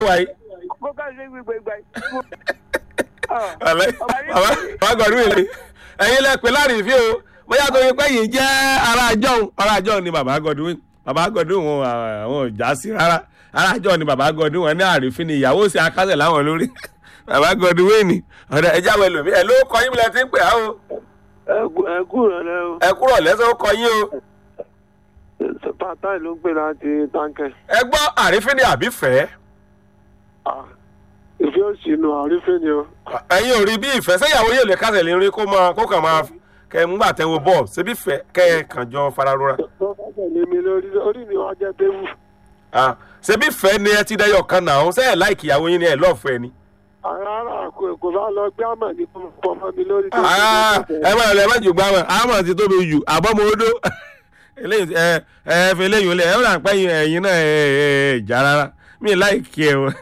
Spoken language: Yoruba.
wáyé. kó ká ṣe gbígbé gbà Àlẹ́ bàbá bàbá gọ̀dún èlé ẹ̀yin lẹ pé láàrin ìfẹ́ o bóyá tó yẹ pé yìí jẹ́ ara àjọhùn ara àjọhùn ni bàbá gọ̀dún bàbá gọ̀dún wọn àwọn ò já sí rárá ara àjọhùn ni bàbá gọ̀dún wọn ní àrífín ni ìyàwó sì akásẹ̀ láwọn lórí bàbá gọ̀dún wéènì ọ̀dọ̀ ẹja wẹ̀ lómi ẹ̀ ló kọ yín bilẹ̀ tí ń pè á o ẹ kúrò lẹ o ẹ kúrò lẹ́sẹ̀ ó kọ yín o pàtàkì ló ń pè láti táǹkẹ ẹ gbọ́ àrífín ni àbí fẹ́ ìfẹ́ òsínú àrífẹ́ ni o ẹ̀yin ò rí bí ìfẹ́ sẹ́yàwó yóò lè kásẹ̀ lè rí kó máa kó kàn máa kẹ́ ń gbà tẹ́wọ́ bọ́ọ̀ ṣebí fẹ́ kẹ́ ẹ kàn jọ fararora. tó fẹ́ lé mi lórí orí mi wá jẹ́ tébù Ah, ṣebí fẹ́ ni ẹ ti dẹ́yọ̀ kan náà ṣe ẹ̀ láìkì ìyàwó yín ni ẹ̀ lọ́ọ̀fẹ́ ni. rárá kò kò bá lọ gbé àmọ̀ ní pọmọ mi lórí tó Ah, ẹ máa lọ ẹ má jù gbá wọn àmọ̀ ti tóbi jù àbọ̀mọ̀ odó eléyìí ẹ ẹ fi eléyìí lẹ ẹ rà pẹ́ ẹ̀yin náà ẹ ẹ ẹ jà rárá mi láìkì ẹ wọn.